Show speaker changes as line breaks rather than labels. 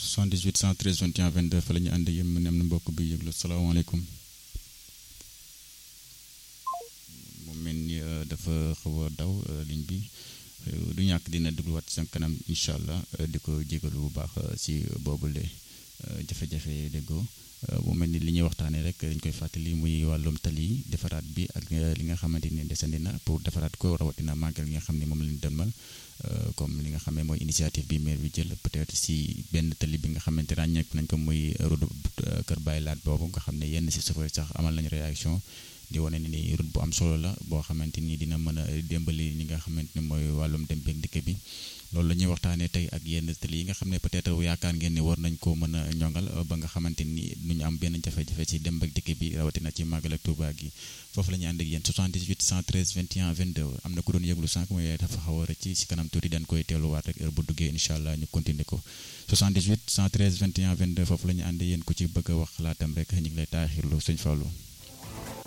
78 113 21 22 fa la ñu ànd yéen mu ne am na mbokk bi yëglu salaamaaleykum mu mel ni dafa xaw a daw ligne bi du ñàkk dina dégluwaat seen kanam incha allah di ko jégalu bu baax si boobule jafe-jafe déggoo bu mel ni li ñuy waxtaanee rek dañ koy fàttali muy wàllum tali defaraat bi ak li nga xamante ni desandi na pour defaraat ko rawatina màggal li nga xam ne moom lañ demal comme li nga xam ne mooy initiative bi maire bi jël peut-être si benn tali bi nga xamante ràññeeku nañ ko muy route Kër Baye Laat boobu nga xam ne yenn si chauffeur sax amal nañu réaction di wane ni route bu am solo la boo xamante ni dina mën a démbali ñi nga xamante ni mooy wàllum dem beeg dikk bi loolu la ñuy waxtaanee tey ak yenn tali yi nga xam ne peut-être yaakaar ngeen ni war nañ koo mën a ñongal ba nga xamante ni du ñu am benn jafe-jafe ci dem ak dikk bi rawatina ci màggal ak Tuuba gi foofu la ñu ànd ak yéen 78 113 21 22 am na ku doon yëglu sànq mooy dafa xaw a rëcc ci kanam tuuti dañ koy teeluwaat rek heure bu duggee incha allah ñu continuer ko 78 113 21 22 foofu la ñu ànd yéen ku ci bëgg a wax xalaatam rek ñu ngi lay taaxirlu sëñ Fallou